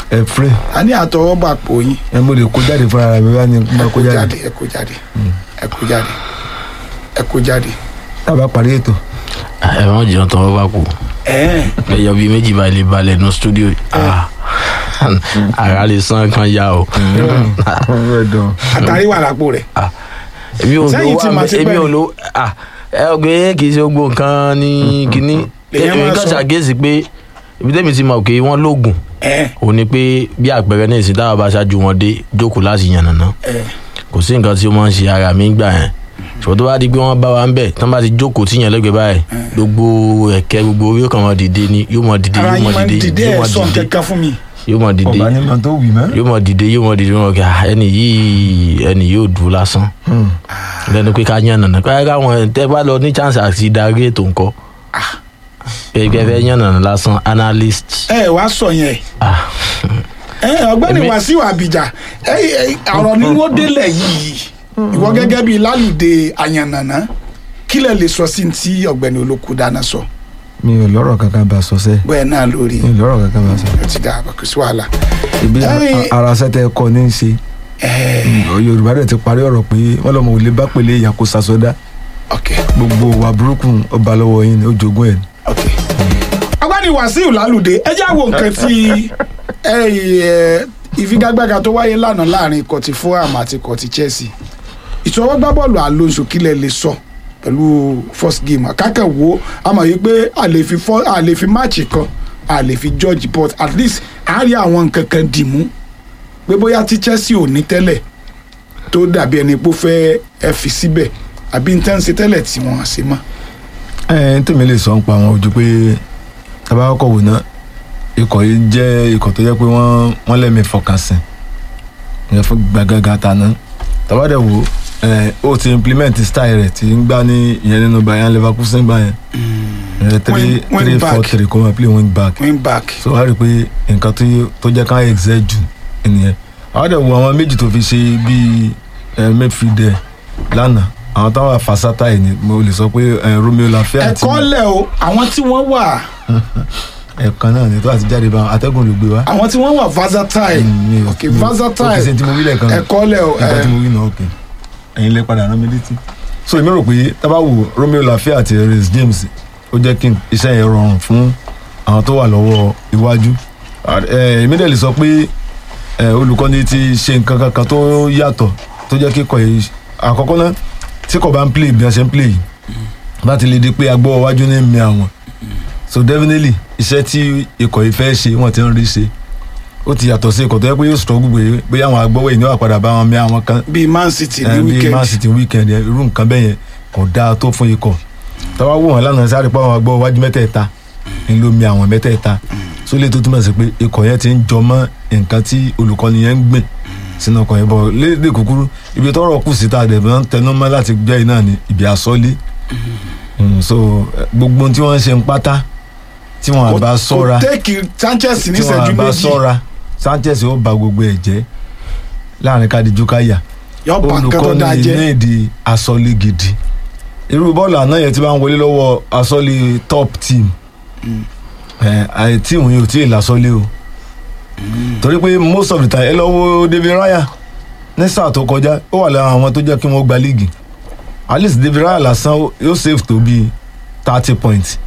ẹ fúrẹ́ a ní àtọwọ́bà pò yín ẹ mo lè kó jáde fúnra mi bá ní ẹ mo kó kó jáde jáde ẹ kó jáde ẹ kó jáde ẹ kó jáde. tábà parí ètò ẹ wọ́n jẹun tán wọ́n bá kú ẹ̀ẹ́n ẹyọ bíi méjì bá lè balẹ̀ nù stúdíò Ah, ara lè san kan ya o. ọ̀rọ̀ ẹ̀dọ̀ àtàrí wà lápò rẹ̀ èmi ò Sẹ́yìn lówó tí màá ti èmi pẹ́ ò ni. lówó ah, ẹ ọgbẹ́ kì í ṣe gbogbo nǹkan ní kínní Lèyàn èmi máa kàn sọ. ṣàkíyèsí pé ibi tẹ́mi ti mọ̀ pé wọ́n lóògùn ẹ̀ẹ́n ò ní pé bí àpẹẹrẹ ní ìsìn táwọn bá ṣáájú wọn dé jókòó láti yànnàná ẹ̀ẹ́n kò sí nǹkan tí ó máa ń ṣe ara mi gbà yẹn ṣùgbọ́n tó bá di pé wọ́n bá wa ń bẹ̀ tán bá ti jókòó tí yẹn lẹ́gbẹ̀ẹ́ báyìí gbogbo ẹ̀kẹ́ gbogbo orí yóò kàn máa dìde ni yóò máa dìde ara yóò yín máa máa ń dìde dìde yóò ẹ̀ máa sọ dìde nǹkan fún mi yóò máa dìde ọba ní ma tó wì mọ́ yóò máa dìde yóò máa dìde wọn kà ẹni yìí ẹni yóò dúró lásán lẹ́nu pé ká yàn nànà káyọ̀ káwọn tẹ́ bá lọ ní chance àti darí ètò nǹkan gẹ́gẹ́ fẹ́ yàn nànà lásán analyst ẹ wá sọ yẹn ah, ẹ ọ̀gbẹ́ni Èmi- wàsíù àbíjà ẹ ẹ, ọ̀rọ̀ ni wọ́n délẹ̀ yìí ìwọ gẹ́gẹ́ bíi lálùdé àyànnànà kí lẹ lè sọ sí ti ọ̀gbẹ́ni olóko dáná sọ mi ò lọ́rọ̀ kankan bá sọ sẹ́ bẹ́ẹ̀ náà lórí mi ò lọ́rọ̀ kankan bá sọ ẹ ti dá kò sí wàhálà ibi Ẹ̀yin- ara sẹ́tẹ̀ ẹ̀kọ́ ní í ṣe ẹ yorùbá dẹ̀ ti parí ọ̀rọ̀ pé wọ́n lọ́mọ ò lè bá pèlè èèyàn kó sasọ́dá ok gbogbo wà burúkú ọba lọ́wọ́ yín ni ó jogún ẹ̀ ni. ok ọ̀gbẹ́ni wàsíù lálùdé ẹ jẹ́ àwọn nǹkan tí ẹ ẹ ìfigagbága tó wáyé lánàá láàrin kọtí fulham àti kọtí chelsea ìṣọwọ́gbá bọ́ọ̀lù alonso kílẹ̀ lè sọ pẹ̀lú first game kákẹ́ wo a mọ̀ yìí pé a lè fi fọ́ a lè fi máàcì kan a lè fi judge but at least a rí àwọn nǹkan kan dì mú pé bóyá tí chelsea ò ní tẹ́lẹ̀ tó dàbí ẹni pé ó fẹ́ ẹ fi síbẹ̀ àbí n tẹ́ ń ṣe tẹ́lẹ̀ tí wọ́n ṣe mọ́. ẹ ẹ tèmi lè sọ ń pa àwọn ojú pé tabakọ̀ wò náà ikọ̀ yìí jẹ́ ikọ̀ tó jẹ́ pé wọ́n wọ́n lẹ́mí fọkànsìn ìyẹn fún gbàgàgà tàná tabadẹ̀ wò ẹ ó ti implement style rẹ̀ tí ń gbá ní ìyẹn nínú Bayern Leverkusen gbá yẹn ìyẹn three Wing- wing three back. four three kó máa play wing back wing back. so wá rí i pé nǹkan tó tó jẹ́ ká excel jù nìyẹn àwọn dẹ̀ wo àwọn méjì tó fi ṣe bíi ẹ midfielder lánàá àwọn táwọn afasata yìí ni mo lè sọ pé ẹ Romeo Lafia àti ẹ̀kọ́ lẹ̀ o àwọn tí wọ́n wà ẹ̀kan náà ni tó àti jáde bá atẹ́gùn ló gbé wá. àwọn tí wọ́n wà versatile Mi ò- ok mi ò- ó ti ṣe versatile tí mo wí lẹ́ẹ̀kan ẹ̀kọ́ lẹ̀ o nǹkan tí mo wí náà ok ẹ̀yin lè padà rán mi létí. so èmi rò pé tábà wo Romeo Lafia àti Reece James ó jẹ́ kí iṣẹ́ yẹn rọrùn fún àwọn tó wà lọ́wọ́ iwájú. Ẹ, èmi dẹ̀ lè sọ pé ẹ, olùkọ́ni ti ṣe nǹkan kankan tó yàtọ̀ tó jẹ́ kí kọ̀ yìí àkọ́kọ́ náà tí kò bá ń play bí wọ́n ṣe ń play yìí láti lè di pé agbọ́ iwájú ní mi àwọn so definitely iṣẹ́ tí ikọ̀ yìí fẹ́ ṣe wọ́n ti ń rí ṣe ó ti yàtọ̀ sí ikọ̀ tó yẹ pé yóò struggle pé bóyá àwọn agbọ́wọ́ yìí ní wàá padà bá wọn mí àwọn kan bíi man city ní ẹ, bíi weekend man city weekend yẹn irú nǹkan bẹ́ẹ̀ yẹn kò dáa tó fún ikọ̀ tọ́wọ́ wò wọ́n lánàá sáré pa àwọn agbọ́wọ́ wájú mẹ́tẹ̀ẹ̀ta ń ló mi àwọn mẹ́tẹ̀ẹ̀ta so lè tó túmọ̀ sí pé ikọ̀ yẹn ti ń jọ mọ́ nǹkan tí olùkọ́ni yẹn ń gbìn sínú ọkọ̀ yẹn bọ̀ lédè kúkúrú ibi tọ́rọ̀ kù sí tá a dẹ̀ máa ń tẹnu mọ́ láti jẹ́ iná ni ibi àsọ́lé Mm, so eh, gbogbo ohun tí wọ́n ń ṣe ń pátá tí wọ́n bá sọ́ra kò tẹ́kì sanchez ní tí ìṣẹ́jú wọ́n bá méjì sọ́ra Sanchez ó ba gbogbo ẹ̀ jẹ́ láàrin kádìjú káyà yọ bá nǹkan tó dáa olùkọ́ni jẹ́ ní èdè asọ́lé gidi irú bọ́ọ̀lù àná yẹn ti máa ń wọlé lọ́wọ́ asọ́lé top team ẹ̀ àì tíìmù yìí ò tí ì lásọ́lé o torí pé most of the time ẹ lọ wo David Raya ní sáà tó kọjá ó wà lára àwọn tó jẹ́ kí wọ́n gba líìgì at least David Raya lásán ó- yóò save tó bíi thirty points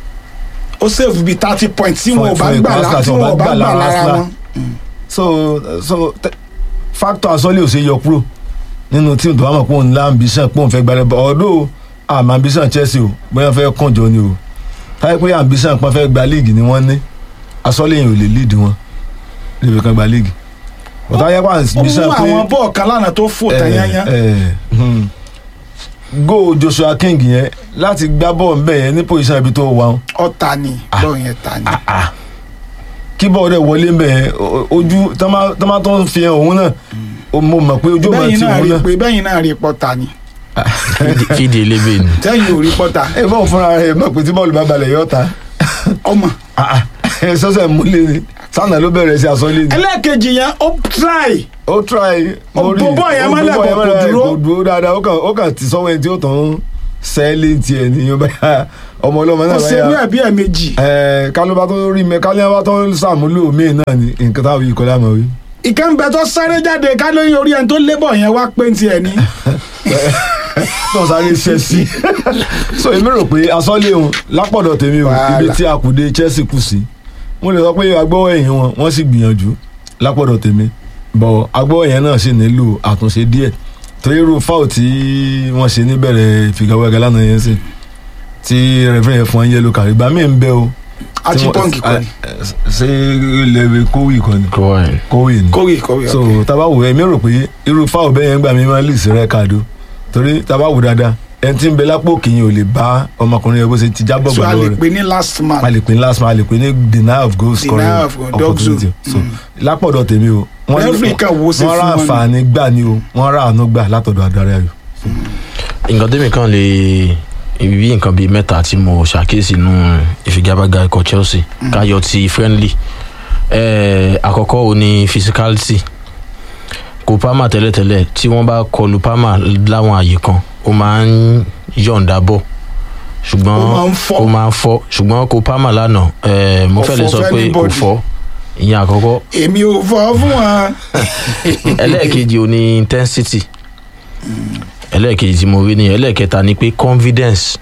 ó save bíi thirty points tí wọn ò Fún- bá fún gbà ikọ̀ lá Arsenal tí wọn ò bá gbà lára Arsenal. wọn. so so te- factor asọ́lé ò ṣe yọ kúrò nínú tíìmù tó bá mọ̀ pé òun lá ambition pé òun fẹ́ gbalẹ̀ bọ̀ ọ̀dọ́ àmọ́ ambition Chelsea o bóyá fẹ́ kànjọ ni o táyé pé ambition pọ́n fẹ́ gba league ni wọ́n ní asọ́lé yẹn ò lè lead wọn níbi kan gba league bọ̀tá ayé pa ó mú ambition pé àwọn bọ́ọ̀ kan lánàá tó fò tán yányán ẹ, hmm. go Joshua King yẹn láti gbá bọ́ọ̀ ń bẹ̀ yẹn ní position ibi tó wà wọn ọ̀tá ni bọ́ọ̀ yẹn ta ni. kí bọ́ọ̀ rẹ̀ wọlé ń bẹ̀ yẹn o- ojú tọ́mọ́ tó ń fi hàn òun náà o- mo mọ̀ pé ojú ò máa bẹ́yìn ti náà òun rí náà. pé bẹ́yìn náà rí pọ́ta ni Fídì- fídì elébè ni tẹ́yìn ò rí pọ́ta ẹ bọ́ọ̀ fúnra rẹ̀ mọ̀ pé tí bọ́ọ̀lù bá balẹ̀ yọ̀ ta ọmọ. ẹ sọ́sẹ̀ múlẹ̀ ni sànà ló bẹ̀rẹ̀ sí aṣọ lé ni. ẹlẹ́ẹ̀kejì yẹn ó try ó try Ó mo rí bọ́ bọ́ọ̀ yẹn ó mọ́lẹ̀ bọ́ bọ̀ yẹn kò mọ́lẹ̀, dúró. kò dúró dáadáa ó kàn ó kàn ti sọ́wọ́ ẹni tí ó tàn án sẹ́ẹ̀lì tiẹ̀ ní yóò bá ọmọ ọlọ́mọ ó náà ṣe ní ẹ̀bí ẹ̀ méjì ẹ kálíbà tó rí mi kálíbà tó sàmúlò míì náà ni nǹkan táwọn yìí kọjá mọ̀ wí. ìkànnì tó sáré jáde ká lóyún orí ẹni tó lébọ̀ yẹn wá pé ti ẹ̀ ní. tó sáré ṣe sí so èmi rò pé asọ́lé òun lápọ̀dọ̀ tèmi o Wàhálà. ibi tí a kù dé Chelsea kù sí mo lè sọ pé agbọ́wọ́ ẹ̀yìn wọn wọ́n sì gbìyànjú lápọ̀dọ̀ tèmi bọ̀ agbọ́wọ́ yẹn náà sì nílò àtúnṣe díẹ̀ torí irú fáwọ̀ tí wọ́n ṣe níbẹ̀rẹ̀ ìfigagbága lánàá yẹn sì tí rẹ̀fẹ̀rẹ̀ yẹn fún wọn yẹ́lò kàrí ìgbà míì ń bẹ o. tí wọ́n- achipọ́ǹkì kọ́ ni ẹ, ṣé ilẹ̀ kówì kọ́ ni Kọ́wáìn. kówì ni kórè kórè so tabawo èmi rò pé irú fáwọn bẹ́ẹ̀ yẹn gbà mí máa ń lì sí rẹ́kàdó torí tabawo dáadáa ẹni tí ń bẹ lápò kìyìn ò lè bá ọmọkùnrin yẹn bó ṣe ti jábọ̀ so a gbọ́dọ̀ lè rẹ̀ pè ní last man a lè pè ní last man a lè pè ní denial of goal scoring Denial of goal, dog opportunity zone. so lápọ̀dọ̀ tèmi o wọ́n ní- Referee kan wo sí wọ́n fún rà wọn ni. àǹfààní gbà ni o wọ́n rà àánú gbà látọ̀dọ̀ adarí ayò. nǹkan tẹ́mi kan lè bí nǹkan bíi mẹ́ta tí mo ṣàkíyèsí nù ìfigagbága ikọ̀ Chelsea káyọ̀ ti friendly Eh, àkọ́kọ́ ò ní physicality kò Palmer tẹ́lẹ̀tẹ́lẹ̀ tí wọ́n bá kọlu Palmer láwọn àyè kan ó máa ń yọ̀ǹda bọ̀ ṣùgbọ́n Ó máa ń fọ́. ó máa ń fọ́ ṣùgbọ́n kò Palmer lánàá eh, mo Kò fẹ́ lè fọ́ sọ pé kò anybody. fọ́ ìyẹn àkọ́kọ́ èmi ò fọ́ fún wọn. ẹlẹ́ẹ̀kejì ò ní intensity ẹlẹ́ẹ̀kejì tí mo rí ni ẹlẹ́ẹ̀kẹta ni pé confidence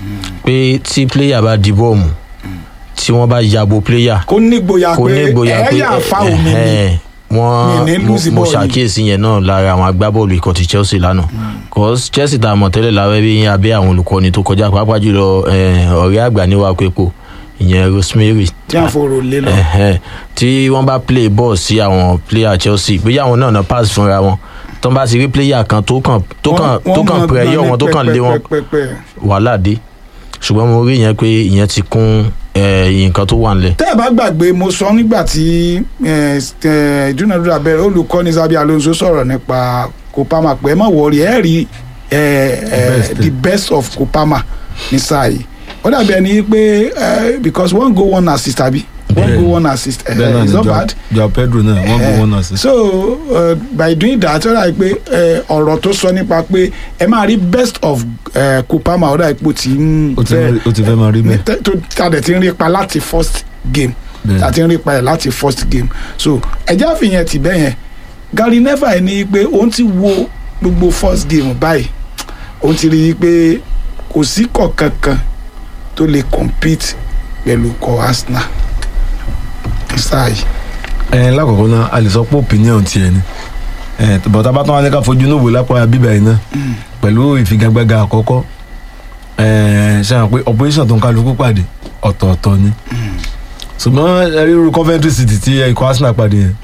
pé tí player bá di bọ́ọ̀mù tí wọ́n bá yabo player kó nígboyà kò ní pé ìgboyà pé ẹ̀yà fa omi ni ẹ̀hẹ́n, wọ́n Mi ní mo- lose mo ball yìí. ṣàkíyèsí yẹn náà lára àwọn agbábọ́ọ̀lù ikọ̀ ti Chelsea lánàá cause Chelsea tá a mọ̀ tẹ́lẹ̀ lábẹ́ bí abẹ́ àwọn olùkọ́ni tó kọjá pàápàá jùlọ eh, ọ̀rẹ́ àgbà níwá pépò ìyẹn Rosemary tí a fòrò lé lọ. Ẹ̀hẹ́n. tí wọ́n bá play ball sí àwọn player Chelsea bóyá àwọn náà náà pass fúnra wọn tó ń bá ti rí player kan tó kàn tó kàn Wọ́n- tó wọ́n kàn máa pẹ̀yọ́ gbọ́n wọn tó ní kàn lé wọn pẹ́pẹ́pẹ́pẹ́. wàhálà dé ṣùgbọ́n mo rí yẹn pé ìyẹn ti kún eh, nǹkan tó wà nílẹ̀ tẹ́ ẹ bá gbàgbé mo sọ nígbà tí eh, eh, ìdúnadúrà bẹ̀rẹ̀ olùkọ́ni Xabi Alonso sọ̀rọ̀ nípa Kopama pé ẹ má wọrí ẹ rí eh, eh, Best. the best of Kopama ní sáà yìí ó dàbí ẹni pé eh, because one goal one assist àbí one Bẹ́ẹ̀. goal one assist eh, bẹ́ẹ̀ náà it's ni not Joao- bad. Joao Pedro náà wọ́n gbé wọn náà sí. so uh, by doing that ó dàbí pé eh, ọ̀rọ̀ tó sọ nípa pé ẹ máa rí best of eh, Kopama ó dàbí pé ó ti ń ó ti fẹ́- ó ti fẹ́ máa rí bẹ́ẹ̀. tẹ- tó tàdé ti ń rí pa láti first game Bẹ́ẹ̀. tàdé ń rí pa ẹ̀ láti first game so ẹ̀jẹ̀ àfihàn ti bẹ́ẹ̀ yẹn Gary Neville ní pé òun ti wo gbogbo first game báyìí òun ti rí i pé kò sí kọ̀ọ̀kan kan tó lè compete pẹ̀lú kọ Arsenal sáà yìí ẹ lákọ̀ọ́kọ́ náà a lè sọ pé opinion tiẹ̀ ni ẹ bọ̀tá bá tán wá ní ká fojú inú wò lápá bíbá yìí náà pẹ̀lú ìfigagbága àkọ́kọ́ ẹ ṣe hàn pé operation tó ń kálukú pàdé ọ̀tọ̀ọ̀tọ̀ ni ṣùgbọ́n ẹ rí irú Coventry City tí ikọ̀ Arsenal pàdé yẹn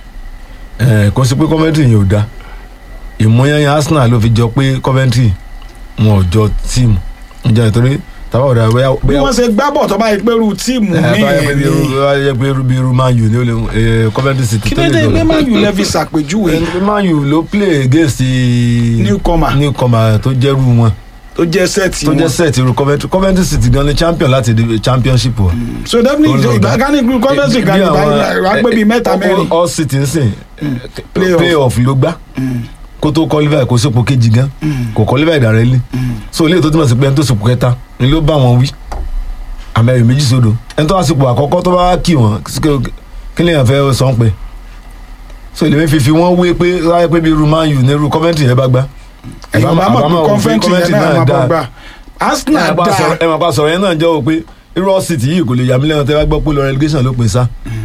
ẹ kò sí pé Coventry yẹn ò da ìmúyẹ́yẹ́ Arsenal ló fi jọ pé Coventry wọn ò jọ tíìmù ìjà ìtorí tábà ọ̀dà bóyá bí wọ́n ṣe gbá bọ̀ tó bá yẹ pé irú tíìmù ẹ bá yẹ pé bí irú míì bá yẹ pé irú bí irú Man U ni ó lè ẹ Coventry City kí tó ló lè dé dọ̀la. pé Man U lẹ́fi ṣàpèjúwe Ẹni Man U ló play against the Newcomer. newcomer tó jẹ́rú wọn tó jẹ́ sẹ́ẹ̀tì tó jẹ́ wọn set irú Coventry Coventry City gan ni champion láti di championship wa. so definitely Ó lọ ìgbà dá. gani group conference gani Bí àwọn- wàá gbé bíi mẹ́ta all- mẹ́rin all city ń sìn Playoff. playoff ló gbá kó tó qualify kó sípò kejì gan kò qualify directly so ilé tó túmọ̀ sí pé ẹni tó sípò kẹta ni ló bá wọn wí àmẹ́rin méjì sódò ẹni tó wá sípò àkọ́kọ́ tó bá kì wọ́n kí lèèyàn fẹ́ sọ ń pẹ́ so ilé mi fi fi wọ́n wé pé láyé pé bí irú Man U ní irú Coventry yẹn bá gbá ẹ̀yìn bá mọ̀ pé wò pé conference yẹn náà máa bọ̀ gbà Arsenal ẹ máa pa sọ̀rọ̀- dá ẹ máa pa sọ̀rọ̀ yẹn náà jẹ́ o pé irú All City yìí kò lè yà mí lẹ́nu tẹ́ bá gbọ́ pé lọ relegation ló pin sá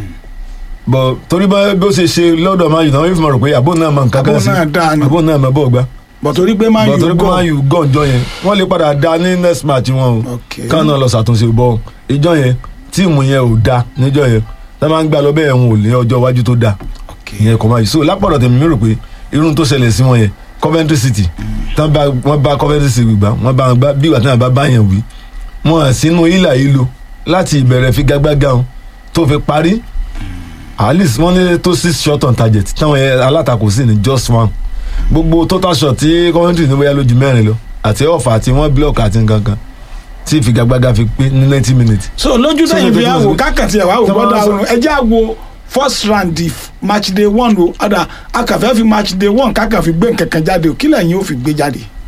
bọ̀ torí bá bí ó ṣe ṣe lọ́dọ̀ Man U náà wọ́n fi mọ̀ rò pé àbó náà mọ̀ nǹkan Àbó kan sí náà dáa ni. àbó náà mọ̀ bọ̀ gbá bọ̀ torí pé Man bọ̀ U torí pé gọ̀ Man U gọ̀ ǹjọ́ yẹn wọ́n lè padà da ní next match wọn o Okay. káwọn náà lọ ṣàtúnṣe bọ̀ ìjọ yẹn tíìmù yẹn ò da níjọ yẹn tá máa ń gbà lọ bẹ́ẹ̀ wọn ò ní ọjọ́ iwájú tó da Okay. ìyẹn kò máa yìí so lápọ̀dọ̀ tèmi mi rò pé irun tó ṣẹlẹ̀ sí wọn yẹn Coventry City tán bá wọn bá Coventry City gbà wọn bá wọn gbá bí ìgbà tí wọn bá bá yẹn wí wọn hàn sínú ìlà ìlò láti ìbẹ̀rẹ̀ figagbága wọn tó fi parí at least wọ́n ní tó six shot on target táwọn yẹn alátakò sí ní just one gbogbo total shot tí Coventry ní bóyá lójú mẹ́rin lọ àti ọ̀fà àti wọ́n block àti nǹkan kan tí figagbága fi pé ní ninety minutes so lójú So, tẹ̀yìn fi lójú àwò tẹ̀yìn- kákàtì ẹ̀ wá wò Tẹ́ bá gbọ́dọ̀ sọ- àwọn ẹjẹ́ àwò first round di match day one o ọ̀dà akàfẹ́ fi match day one kákà fi gbé nǹkankan jáde o kí lẹ́yìn ó fi gbé jáde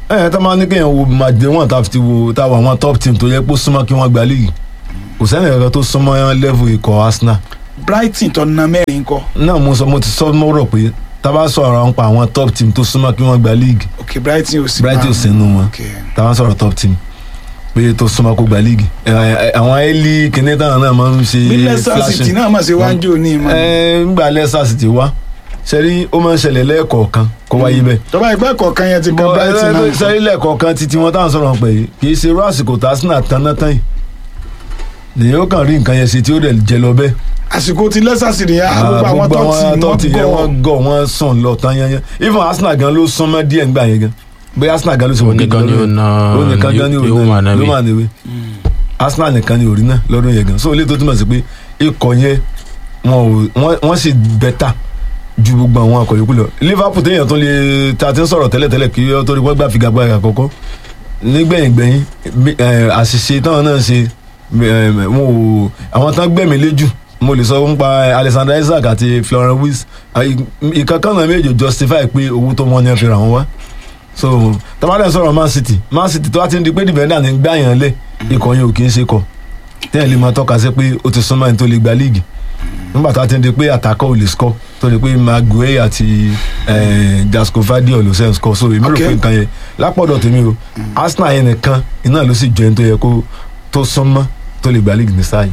ẹ tá máa ní kéèyàn wo màdé wọn tá ti wo tá wà wọn top team tó yẹ pé ó súnmọ́ kí wọ́n gba líìgì kò sẹ́ni kankan tó súnmọ́ level ikọ̀ Arsenal brighton tó na mẹ́rin kọ́ náà mo sọ mo ti sọ mọ́rọ̀ pé tá a bá sọ̀rọ̀ àwọn pa àwọn top team tó súnmọ́ kí wọ́n gba líìgì ok brighton ò sí Brighton ò sí nínú wọn ok tá a bá sọ̀rọ̀ top team pé tó súnmọ́ kó gba líìgì ẹ, ẹ, àwọn ẹ́lí kìnìún táwọn náà máa ń ṣe bí leicester city náà mà ṣe wá ń jò ní ìmọ̀ ẹ ńgbà Leicester City wá ṣẹ́rí ó máa ń ṣẹlẹ̀ lẹ́ẹ̀kọ̀ọ̀kan kó wáyé bẹ́ẹ̀ tọ́ba ìpẹ́ kọ̀ọ̀kan yẹn ti kan brighton náà sẹ́rí lẹ́ẹ̀kọ̀ọ̀kan títí wọn táwọn sọ̀rọ̀ pé kì í ṣe irú àsìkò tá Arsenal tanná tán yìí lèyìn ó kàn rí nǹkan yẹn ṣe tí ó dẹ̀ jẹ lọ bẹ́ẹ̀ àsìkò ti leicester city yẹn gbogbo àwọn tó ti yẹn wọ́n wọ́n gọ̀ gọ̀ wọ́n sàn lọ tán yẹn yẹn even Arsenal gan ló sún mọ́ díẹ̀ ńgbà yẹn gan bóyá Arsenal gan ló sọ Òun nìkan ni ó na ó nìkan gan ni Yóò ó máa na náwó. ló máa náwó Arsenal nìkan ni ò rí náà lọ́dún yẹn gan so ilé tó túmọ̀ sí pé ikọ̀ yẹn wọn ò wọ́n- wọ́n sì bẹ́tà ju gbogbo àwọn akọ̀ yòókù lọ Liverpool téèyàn tó lè ta ti ń sọ̀rọ̀ tẹ́lẹ̀tẹ́lẹ̀ kí ó tó rí wọ́n gbà figagbága àkọ́kọ́ nígbẹ̀yìn gbẹ̀yìn bí- ẹ̀, àṣìṣe táwọn náà ṣe ẹ̀, wọn ò àwọn tán gbẹ̀mí léjù mo lè sọ nípa Alexander Isaac àti Florent Wirtz ìkankan náà méjì justify pé owó tó wọ́n ní ẹ fi rà wọ́n wá so tabalẹ̀ sọ̀rọ̀ Man City Man City tó wá ti ń di pé defender ní gbà yàn lẹ̀ ikọ̀ yẹn ò kì í ṣe kọ̀ tẹ́yìn lè máa tọ́ka sí pé ó ti súnmọ́ ẹni tó lè gba líìgì nígbà tó wá ti ń di pé àtàkọ́ ò lè score tó di pé Maguire àti Jasco Vadio ló ṣe ń score so èmi rò Okay. pé nǹkan yẹn lápọ̀dọ̀ tèmi o Arsenal yẹn nìkan iná ló sì jọ ẹni tó yẹ kó tó súnmọ́ tó lè gba líìgì ní sáà yìí.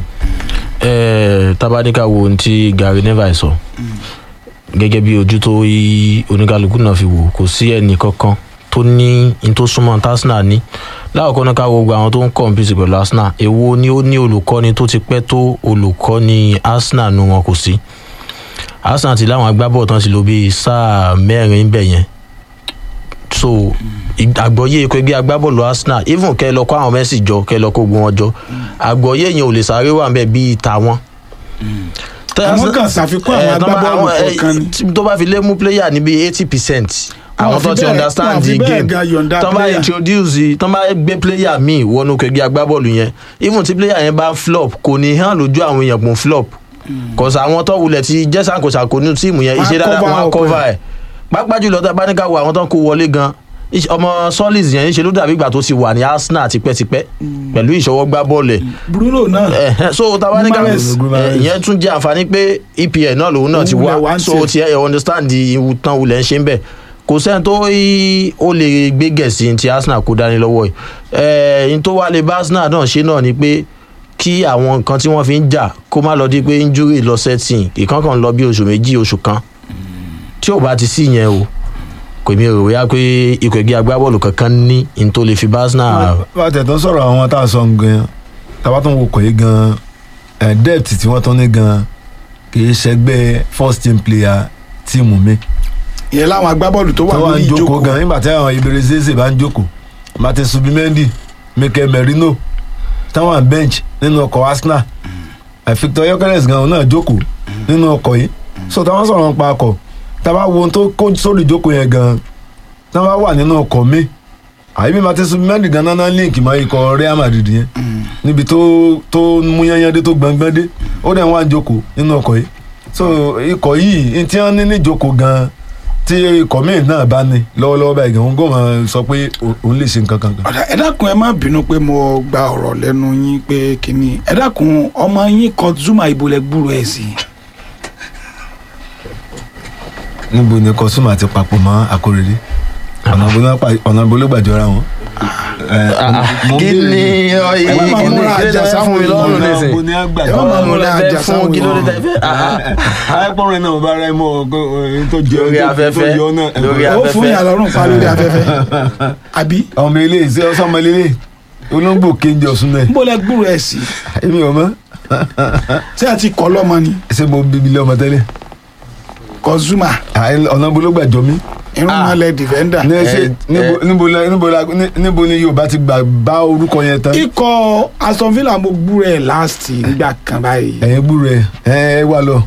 ẹ tabanika wo ohun tí Gary Neville sọ gẹ́gẹ́ bí ojú tó yí oníkálukú náà fi wò kò sí ẹnì kankan tó ní in tó súnmọ́ tí Arsenal ní láwùjọ náà ká wo gbogbo àwọn tó ń kọ̀ǹpìtì pẹ̀lú Arsenal èwo ni ó ní olùkọ́ni tó ti pẹ́ tó olùkọ́ni Arsenal nu wọn kò sí Arsenal ti láwọn agbábọ̀ tán ti lò bíi sáà mẹ́rin bẹ̀ yẹn so àgbọ̀yé ikọ̀ ẹgbẹ́ agbábọ́ọ̀lù Arsenal even kẹ́ ẹ lọ kó àwọn Messi jọ kẹ́ ẹ lọ kó gbọ́n wọn jọ àgbọ̀yé yẹn ò lè sáré wà nbẹ̀ bíi tàwọn. Tẹ́ àwọn Arsenal- kan ṣàfikún àwọn Eh, tán bá- agbábọ́ọ̀lù àwọn, eh, kọ̀ọ̀kan ni tí- tó bá fi lé mú player ní bíi eighty percent àwọn Wọ́n fi tó ti bẹ́ẹ̀- understand wọ́n fi the bẹ́ẹ̀ game gan yọ̀ǹda tán bá player. introduce tán bá gbé player míì wọnú kẹgbẹ́ agbábọ́ọ̀lù yẹn even tí player yẹn bá flop kò ní hàn lójú àwọn èèyàn pò ń flop kọ̀sà àwọn tó wulẹ̀ ti jẹ́ sàkóṣàkó ní tíìmù yẹn Wọ́n á iṣẹ́ dáadáa cover wọn á up cover ẹ̀ pápá jùlọ tá a bá ní ká wo àwọn tó ń kó wọlé gan iṣ- ọmọ Solis yẹn ṣe ló dàbí ìgbà tó ti wà ní Arsenal tipẹ́tipẹ́ pẹ̀lú ìṣọwọ́ gbá bọ́ọ̀lù ẹ̀ Bruno náà Ẹ̀hẹ́n, so tàbá ní ká Guimaraes. ẹ̀, ìyẹn tún jẹ́ àǹfààní pé EPL náà lòun náà ti Òun wá wulẹ̀ wá ń so tiẹ̀. ti ẹ̀ understand ìwù tán wulẹ̀ ń ṣe ń bẹ̀ kò sẹ́ni tó í- ó lè gbé gẹ̀ẹ́sì ti Arsenal kó dání lọ́wọ́ ẹ̀ ẹ̀ n tó wá lè bá Arsenal náà ṣe náà ni pé kí àwọn nǹkan tí wọ́n fi ń jà kó má lọ di pé injury lọ setting ìkankan lọ bí oṣù méjì oṣù kan tí ò bá ti sí yẹn o kò mi rò wíyá pé ikọ̀ ẹgbẹ́ agbábọ́ọ̀lù kankan ní n tó lè fi bá Arsenal bá a tẹ̀ tó ń sọ̀rọ̀ àwọn tá a sọ gan tàbá tó ń wò kọ̀ yìí gan ẹ̀ depth tí wọ́n tán ní gan kì í ṣẹgbẹ́ first team player tíìmù mi ìyẹn láwọn agbábọ́ọ̀lù tó wà tó wà lórí ń jókòó ìjókòó gan nígbà tí àwọn Ibere Zeze bá ń jókòó Martin Subimendi Mikel Merino táwọn bench nínú ọkọ̀ Arsenal ẹ̀ Victor Gyökeres gan òun náà jókòó nínú ọkọ̀ yìí so táwọn sọ̀rọ̀ nípa ọkọ̀ tábà wo ohun tó kó sórí ìjókòó yẹn gan táwọn wà nínú ọkọ̀ mi àyíbí Martin Subimendi gan náà link mọ́ ikọ̀ Real Madrid yẹn níbi tó tó mú yányán dé tó gbọ̀ngbọ́n dé ó dẹ̀ wá ń jókòó nínú ọkọ̀ yìí so ikọ̀ yìí n tí wọ́n ní ní ìjókòó gan tí ikọ̀ míì náà bá ní lọ́wọ́lọ́wọ́ báyìí gan òun kò máa sọ pé òun- òun lè ṣe nǹkan kan gan. ọ̀dà ẹ dákun ẹ má bínú pé mo gba ọ̀rọ̀ lẹ́nu yín pé kínní ẹ dákun ọmọ yín kọ Zuma ibolẹ̀ gbúrò ẹ̀ sí níbo ni kọ́sùmà ti papọ̀ mọ́ Akóredé ọ̀nà ìbò náà pa- ọ̀nà ìbò ló gbàjọra wọn. mo kí béèrè ni ọ ẹ má máa kí ni múra kí ló àjà dé fún mi sáwọn lọ́rùn ọ̀nà nísìnyí ìbò ni a Ẹ má gbàjọra máa ọmọ wọn. múra rẹ fẹ́ àjà fún sáwọn kí ló dé tẹ́ fẹ́ arákùnrin náà bá rẹ mọ ohun tó jẹ Lórí ohun tó afẹ́fẹ́, yọ náà. lórí ó fún afẹ́fẹ́. yàrá lọ́rùn pa lórí afẹ́fẹ́ àbí ọmọ ilé ìṣe ọsọmọ ilé olóńgbò kéńjọ sún náà ibolẹ̀ gbúrò ẹ̀ sí èmi ò mọ̀ ṣé àti kọ́ lọ́mọ ni ṣé mo bíbí lé ọmọ tẹ́lẹ̀ kọ Zuma Àì- ọ̀nà ìbò ló gbàjọ mí. irun Ah. mọ́lẹ̀ defender ní ṣe ẹ- níbo- níbo la- níbo la- ní- níbo ni Yorùbá ti gbà bá orúkọ yẹn tán ikọ̀ Aston Villa mo gbúrò ẹ̀ last nígbà kan báyìí ẹ̀yin gbúrò ẹ̀ ẹ̀ ẹ̀ wà lọ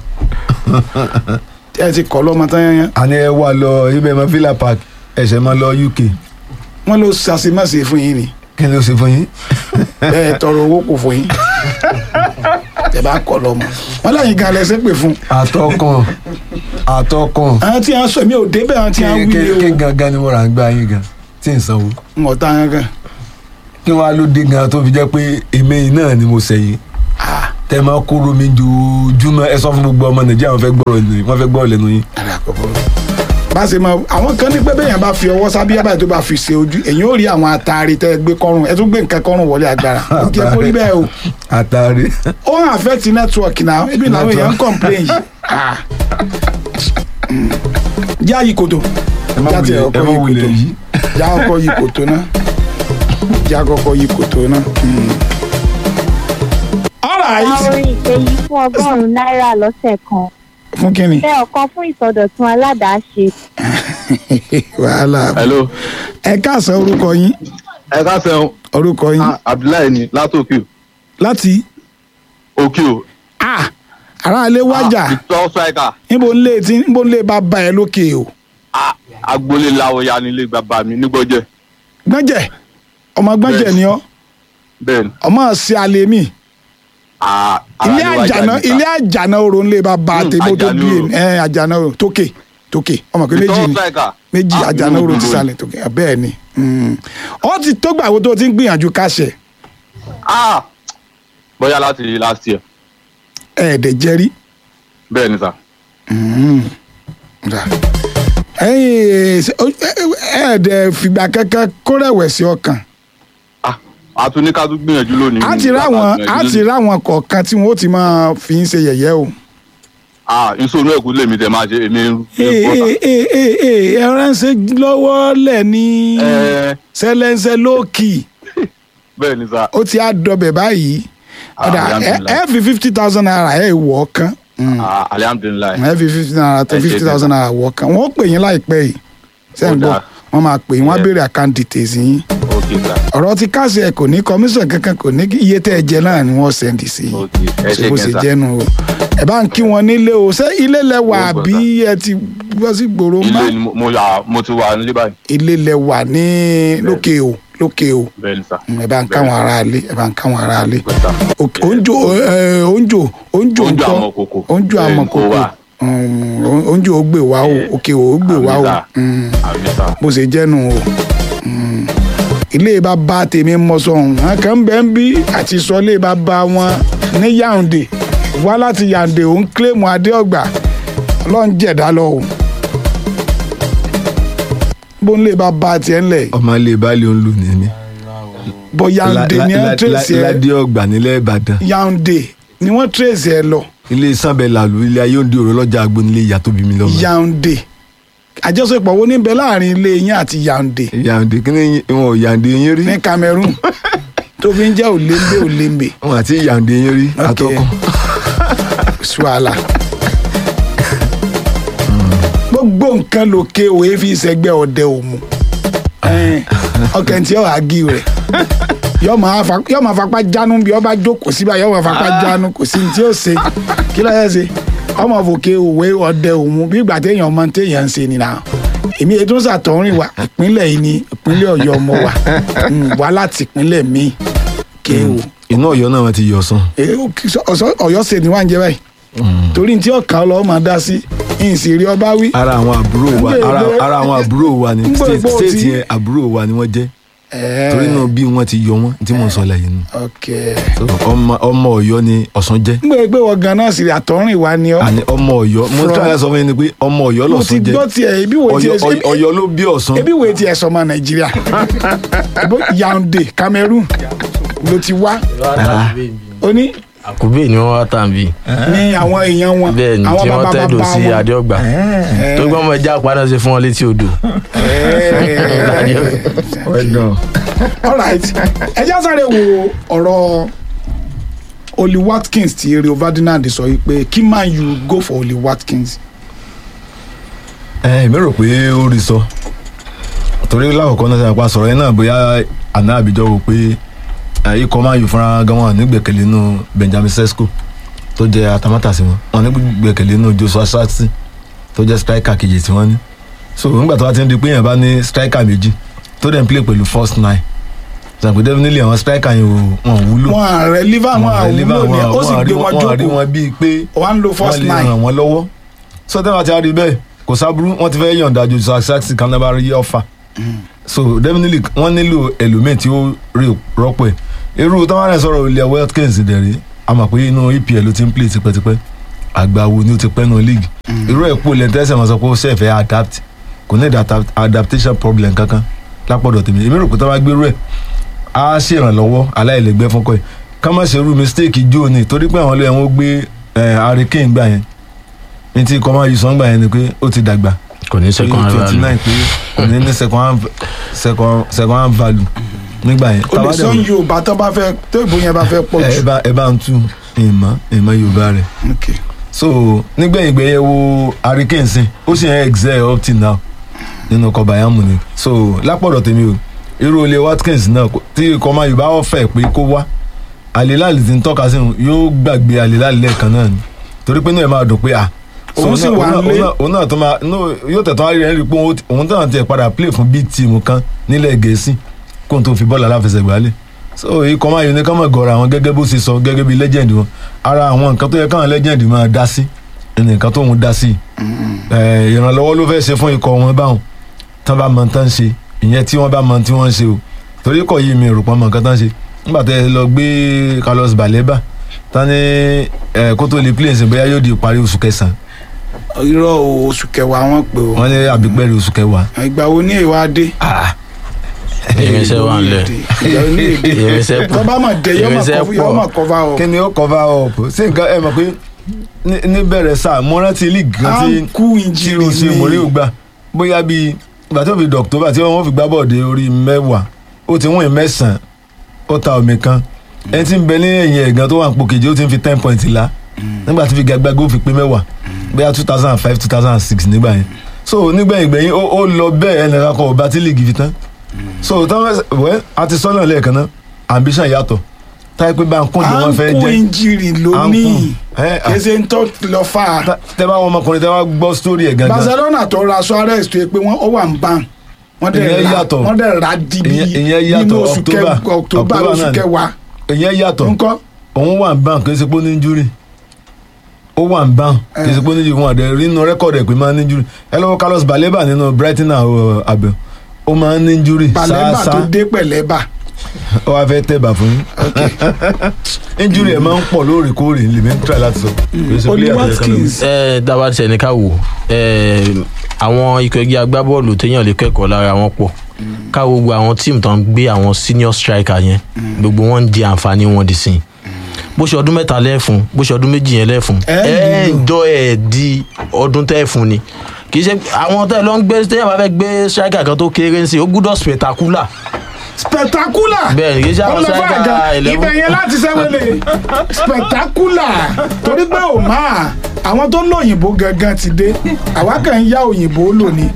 ẹ ti kọ́ lọ́mọ tán yẹn àní ẹ̀ wà lọ ibẹ̀ mọ́ Villa Park ẹ̀ṣẹ̀ máa lọ UK wọ́n ló ṣàṣemáṣe fún yín ni kí ni ó ṣe fún yín. bẹ́ẹ̀ tọrọ owó kò fún yín tẹ bá kọ́ lọ́mọ wọ́n láyìn gan lẹ́sẹ̀ pè fún àtọkàn àtọkàn àwọn tí a sọ mi ò débẹ̀ àwọn tí a kí wí kí- kí lé o gangan ni mo rà ń gbá yín gan tí tí ń sanwó ń ọ̀tá kankan kí wọ́n á ló dé gan tó fi jẹ́ pé èmi yìí náà ni mo sẹ́yìn tẹ́ máa kóró mi jojúmọ́ ẹ sọ fún gbogbo ọmọ nàìjíríà wọ́n fẹ́ gbọ́rọ̀ lẹ́nu yín wọ́n fẹ́ gbọ́rọ̀ lẹ́nu yín. ara àkọ́kọ́ bá ṣe mọ àwọn kan ní pé bẹ́yàn bá fi ọwọ́ sábíyá báyìí tó bá fi ṣe ojú èyàn ò rí àwọn àtàrí tẹ́ ẹ gbé kọ́rùn ẹ tún gbé nǹkan kọ́rùn wọlé agbára ó ti ẹ kó rí bẹ́ẹ̀ o àtàrí ó ń affect network náà ebi làwọn èèyàn ń complain yìí Ah. Mm. já yí koto ẹ má já tiẹ̀ wulẹ̀ ẹ ọkọ̀ má yí wulẹ̀ koto yìí. já ọkọ̀ yí koto náà já ọkọ̀ yí koto náà. Mm. all right orin ìpèyí fún ọgọ́rùn-ún náírà lọ́sẹ̀ kan fún kínní bẹ́ẹ̀ ọ̀kan fún ìsọdọ̀tun aládàáṣe wàhálà hello ẹ káàsán orúkọ yín ẹ ká sẹ́wọ̀n orúkọ yín abdullahi ni látòkè láti òkè o ah aráalé wájà victor striker níbo ń lé tí níbo ń lé bàbá ẹ lókè o Ah, agboolé làwọ̀ya nílé bàbá mi nígbọ́jẹ́ gbọ́njẹ̀ ọmọ gbọ́njẹ̀ ni ọ́ bẹ́ẹ̀ ni ọmọ ṣe alẹ́ mi Ah, ilé ara ni wájà àjànà níta. ilé àjànà orò ńlẹ̀ bàbá Hmm, tèmi tó àjànà bí orò. ẹ àjànà orò tókè tókè ọmọ pé méjì victor ni striker méjì Ah, àjànà inú orò mi ti dùn. sàlẹ̀ tókè bẹ́ẹ̀ ni Hmm. ọ ti tó gbà wo tó o ti ń gbìyànjú káṣẹ̀ Ah, bóyá láti last year ẹ̀ẹ́dẹ̀ jẹ́rí bẹ́ẹ̀ ni sà ẹ̀yìn ẹ̀ẹ́dẹ̀ fìgbà kankan kó rẹ̀wẹ̀sì ọkàn Ah, a tún ní ká tún gbìyànjú lónìí á ti ráwọn á ti ráwọn kọ̀ọ̀kan tí wọ́n ó ti máa fi ń ṣe yẹ̀yẹ́ o. ah ìṣòro ẹ̀kú lèmi tẹ̀ máa ṣe èmi ń ee ee ee ee ee ẹ ránṣẹ́ lọ́wọ́ lẹ̀ ní ẹ sẹ́lẹ̀nsẹ̀ lókì bẹ́ẹ̀ ni sà ó ti á dọbẹ̀ báyìí ọ̀dà ẹ alhamdulillah. ẹ fi fifty thousand naira ẹ wọ̀ ọ́ kan Ah, alihamdulilayi ẹ fi fifty naira tó Ẹ ṣe fifty thousand naira wọ̀ ọ́ kan wọ́n pè yín láìpẹ́ yìí sẹ́yìn Ó gbọ́ dáa. wọ́n máa pè yín wọ́n á Yeah. béèrè account details yín ok sà ọ̀rọ̀ ti káàsì ẹ̀ kò ní commission kankan kò ní iye tẹ́ ẹ jẹ náà ni wọ́n sẹ́ndì sí yín ok ẹ ṣe ṣe bó ṣe kẹta jẹ́nu o ẹ bá ń kí wọn nílé o ṣé ilé lẹ wà Ó gbọ́dọ̀. bí ẹ ti gbọ́ sí gbòòrò má ilé ni mo- mo yà mo ti wà nílé báyìí ilé lẹ wà ní lókè o lókè o bẹ́ẹ̀ ni sà ẹ bá ń káwọn ará ilé ẹ bá ń káwọn ará ilé Bẹ́ẹ̀ sà. òkè oúnjò ẹ, oúnjò oúnjò Oúnjò ńkọ́ àmọ̀kòkò. oúnjò Bẹ́ẹ̀ ni, àmọ̀kòkò kó wà. Mm, oúnjò ó gbè wá o òkè o ó gbè wá o Àmì sà. Mm, àmì sà bó ṣe jẹ́nu o Mm. ilé bàbá tèmi mọ sọhùn wọn kàn ń bẹ ń bí àti sọ ilé bàbá wọn ní Yaounde wá láti Yaounde òun kílèmù adéọgbà ọlọ́run jẹ̀dá lọ o bó ń lè bàbá tiẹ̀ ńlẹ̀ ọmọ ilé baálé òun lù ní mi. bọ́ Yaounde ni wọ́n tírèsì ẹ ládé ọgbà nílẹ̀ ìbàdàn Yaounde ni wọ́n tírèsì ẹ lọ ilé sanbẹ làlù ilé ayé òǹdí òrò lọ́jà agbo nílé ìyá tó bí mi lọ́mọ. Yaounde àjọṣepọ̀ wo ní bẹ láàrin ilé yín àti Yaounde yàǹdé kí ni wọn ò yàǹdé yín rí ní Cameroon tó fi ń jẹ́ òlémbé òlémbé wọn àti yàǹdé yín rí àtọkọ. suala gbogbo nǹkan lòkè òye fi ṣẹgbẹ́ ọdẹ òmu ọkàn tí ó àgì rẹ̀ yọ máa fapá jánu bí ọba jókòó síbà yọ máa fapá jánu kò sí ní tí ó ṣe kí ló yẹ ṣe ọmọ fòkè òwe ọdẹ òmu bí ìgbà téèyàn ọmọ téèyàn ń ṣe nìyà èmi ètò ń ṣàtọ̀rìn wa ìpínlẹ̀ yìí ni ìpínlẹ̀ ọ̀yọ́ ọmọ wa Mm, wá láti ìpínlẹ̀ míì kéwò inú Ọ̀yọ́ náà wọn ti yọ sàn. Eh, ó kí- sọ- ọ̀sọ́- ọ̀yọ́ ṣe ni wà ń jẹ báyìí torí tí ọ̀kan ọlọ́wọ́ máa dá sí ìsìnrí ọba wí. ara àwọn àbúrò wa Ngbè- ara ngbè- ara àwọn àbúrò wa ni ngbè- state ngbè- state tí- yẹn àbúrò wa ni wọ́n jẹ́ Eh, torí náà bí wọ́n ti yọ wọ́n tí mò ń sọ lẹ́yìn nù. ok So, ọmọ ọmọ Ọ̀yọ́ ni Ọ̀ṣun jẹ́ n gbé pé wọ́n gan-an sì rí àtọ́rìn wa ni ọ́ àní ọmọ Ọ̀yọ́ mo From- tún àyà sọ fún yín ni pé ọmọ Ọ̀yọ́ mo ti lọ̀ṣun jẹ́ gbọ́ tiẹ̀ ibi wo tiẹ̀ Ọ̀yọ́- Ọ̀yọ́- Ọ̀yọ́ ló bí Ọ̀ṣun ebi wo tiẹ̀ sọmọ nàìjíríà Ibo Yaounde Cameroon ló ti wá ó ní àkùbé ni wọ́n wá tàn bí ní àwọn èèyàn wọn bẹ́ẹ̀ ni àwọn tí wọ́n bàbá tẹ́dọ̀ bàbá sí wọn. adéọgbà tó gbọ́n mọ ẹja padà ṣe fún wọn létí odò. all right ẹ já sáré wo ọ̀rọ̀ Oli Watkins ti Rio Ferdinand sọ yìí pé kí man you go for Oli Watkins ẹ èmi rò pé ó rí sọ torí lákòókò náà ṣàpá sọ̀rọ̀ yẹn náà bóyá àná àbíjọ wò pé ẹ, ikọ̀ máa ń yù fúnra gan wọn nígbẹ̀kẹ̀lé nínú Benjamin Sesko tó jẹ́ atamátàsí wọn wọn nígbẹ̀kẹ̀lé nínú Joshua Sartí tó jẹ́ striker kejì tí wọ́n ní so nígbà tó bá ti ń di pé èèyàn bá ní striker méjì tó dẹ̀ ń play pẹ̀lú first nine ṣàpè definitely àwọn striker yẹn ò wọn ò wúlò wọn ààrẹ liver wọn wọn rí àwúlò ni ó sì gbé wọn wọn rí jókòó wọn bíi pé wọn ń lo first wọ́n lè nine ràn wọ́n lọ́wọ́ sọtẹ́ bá ti rí bẹ́ẹ̀ kò sábúrú wọ́n ti fẹ́ yọ̀ǹda Joshua Sartí kan náà bá rí ọ̀fà so definitely wọ́n nílò ẹlòmíì tí ó rí rọ́pò ẹ̀ irú táwọn ẹ̀ sọ̀rọ̀ ilẹ̀ Watkins dẹ̀rí a mọ̀ pé inú EPL ló ti ń play tipẹ́tipẹ́ àgbà wo ni ó ti pẹ́ nù league irú ẹ̀ pò lẹ́ńtẹ́sẹ̀ máa sọ pé ó ṣẹ̀fẹ̀ adapt kò ní adapt- adaptation problem kankan lápọ̀dọ̀ tèmi èmi rò pé táwọn gbérú ẹ̀ á ṣèrànlọ́wọ́ aláìlẹ́gbẹ́ fún kọ́ ẹ̀ ká má ṣerú mistake jó ni torí pé àwọn ilé wọn gbé Harry Kane gbà yẹn ní tí kọ́má yìí sọ́ngbà yẹn ni pé ó ti dàgbà kò ní second twenty value nine pé kò ní ní second hand second second hand value nígbà yẹn. o lè Tàbá sọ dẹ̀- yorùbá tó bá fẹ́ tó ìbò yẹn bá fẹ́ pọ̀ ẹ jù. bá ẹ bá ń tú ìmọ̀ ìmọ̀ yorùbá rẹ̀ Okay. so nígbẹ̀yìn gbẹ̀yẹ̀ wo Harry Kane sìn ó sì ń excel up till now nínú ọkọ̀ Bayern Munich so lápọ̀dọ̀ tèmi o irú olè Watkins náà kò- tí ikọ̀ máa yorùbá ọ̀fẹ́ pé kó wá àlélàlì ti ń tọ́ka sí òun yóò gbàgbé àlélàlì lẹ́ẹ̀kan náà ni torí pé náà ẹ máa dùn pé à so Òun sì náà- wà òun náà- nílé. òun náà- òun náà tó máa no, yóò tẹ̀tọ́ ayé rẹ̀ rí i pé òun- òun náà tiẹ̀ padà play fún bíi tíìmù kan nílẹ̀ gẹ̀ẹ́sì kóun tó fi bọ́ọ̀lù aláfẹsẹ̀gbá lé so ikọ̀ máa yọ ní ká máa gọ̀ọ̀rọ̀ àwọn gẹ́gẹ́ bó ṣe sọ gẹ́gẹ́ bí legend wọn ara àwọn nǹkan tó yẹ káwọn legend máa dá sí ẹni nǹkan tó ń dá sí ẹ, ìrànlọ́wọ́ ló fẹ́ ṣe fún ikọ̀ wọn báwọn tán bá mọ tán ṣe ìyẹn tí wọ́n bá mọ tí wọ́n ṣe o torí kọ̀ yìí mi rò pọ́n mọ nǹkan tán ṣe nígbà tó yẹ lọ gbé Carlos Baleba tán ní ẹ, kó tó lè play ṣe bóyá yóò di ìparí oṣù kẹsàn-án irọ́ o, oṣù kẹwàá wọn pè o wọ́n ní àbígbẹ́rẹ́ oṣù kẹwàá ìgbà wo ní èèwà dé. irinṣẹ́ wà nílẹ̀ ìgbà wo ní èdè. irinṣẹ́ pọ̀ tó bá mọ̀ dé yọ́ mọ̀ Irinṣẹ́ kọ́ yọ́ pọ̀. mọ̀ cover up. kí ni ó cover up sí nǹkan ẹ mọ̀ pé ní- níbẹ̀rẹ̀ sáà mo rántí league kan à tí ń kú tí injury o ṣe mòrí ò gbà bóyá bíi ìgbà tó fi dọ̀kítọ́bà tí wọ́n fi gbá bọ́ọ̀dé orí mẹ́wàá ó ti wọ́n mẹ́sàn-án ó ta omi kan ẹni tí ń bẹ ní ẹ̀yìn ẹ̀gán tó wà ń po kejì ó ti ń fi ten point la nígbà tí fi gàgbàgbé ó fi pé mẹ́wàá bóyá two thousand and five two thousand and six nígbà yẹn so nígbẹ̀yìn gbẹ̀yìn ó ó lọ bẹ́ẹ̀ ẹnìkan kan ọba tí league fi tán so táwọn wẹ́ àti sọ́nà lẹ́ẹ̀kan náà ambition yàtọ̀ táyé pé bá ń kún jù à wọ́n ń fẹ́ kú jẹ́ injury À ń lónìí kún. Ẹ, à. kèsè ń tọ́ lọ fà á. Ta- tẹ bá wọn ọmọkùnrin tẹ bá gbọ́ story ẹ̀ gangan Barcelona tó ra Suarez tó yẹ pé wọ́n ó wà ń bàn wọ́n dẹ̀ Ìyẹn ra yàtọ̀. wọ́n dẹ̀ ra di bí Ìyẹn- ìyẹn yàtọ̀, nínú oṣù October. kẹ- October October oṣù náà ni. kẹwàá ìyẹn yàtọ̀ ńkọ́ òun wà ń bán kì í ṣe pé ó ní injury ó wà ń bán kì í ṣe pé ó ní injury wọn àdẹ nínú rẹ́kọ̀dì ẹ̀ pé máa ń ní injury ẹ lọ́wọ́ Carlos Baleba nínú Brighton and abẹ ó máa ń ní injury Baleba tó sáásá dé pẹ̀lẹ́bà ó wá fẹ́ tẹ̀bà fún yín injury ẹ̀ máa ń pọ̀ lóòrèkóòrè lèmi ń try láti sọ kì í ṣe Oli player tó yẹ ká lọ. Watkins ẹ dábàá tiẹ̀ ní ká wò ẹ àwọn ikọ̀ ẹgbẹ́ agbábọ́ọ̀lù téèyàn lè kẹ́kọ̀ọ́ lára wọn pọ̀ ká wo gbogbo àwọn tíìmù tó ń gbé àwọn senior striker yẹn gbogbo wọn ń di àǹfààní wọn di sìn bó ṣe ọdún mẹ́ta lẹ́fun bó ṣe ọdún méjì yẹn lẹ́fun Ẹ ẹ nílò. ń jọ ẹ̀ di ọdún tẹ́ẹ̀fun ni kì í ṣe àwọn tẹ́ ẹ lọ ń gbé téèyàn bá fẹ́ gbé striker kan tó kéré ń sìn ó gbúdọ̀ spectacular spectacular bẹ́ẹ̀ ni kì í ṣe àwọn ọlọ́fà striker àga eleven ibẹ̀ yẹn láti sẹ́wọ́lẹ̀ spectacular torí pé ò máa àwọn tó lóyìnbó gangan ti dé àwa kàn ń yá òyìnbó lò ní.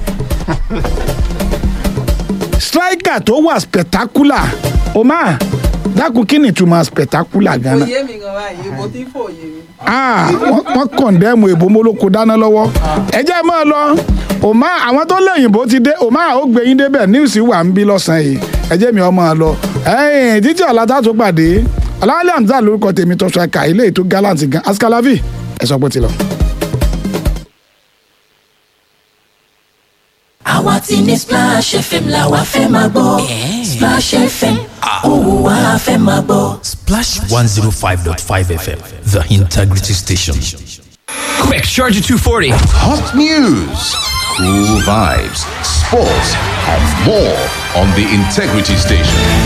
striker tó wà spectacular ò máa dákun kí ni ìtumọ̀ spectacular gan-an. òye mi gan báyìí ibo tí fò yé mi. Ah, wọ́n wọ́n kọ̀ndẹ́mù èbó mólóko dáná lọ́wọ́ ẹ jẹ́ máa lọ òmá àwọn tó lẹ́yìnbó ti dé òmá ó gbé yín débẹ̀ níwùsì wà ń bí lọ́sàn-án yìí ẹ jẹ́ mi ọ máa lọ ẹ̀yìn títí ọ̀la tá a tó pàdé ọ̀làwálẹ̀ hamza lórúkọ tèmi tó ṣàkà ilé ètò gallant gan askalavi ẹ sọ pé ti lọ. àwa ti ní Splash FM la wa fẹ́ máa gbọ́ Splash FM òun wa fẹ́ máa gbọ́. Splash 105.5 FM, the integrity station. Quick, Charger 240. Hot news, cool vibes, sports, and more on the Integrity Station.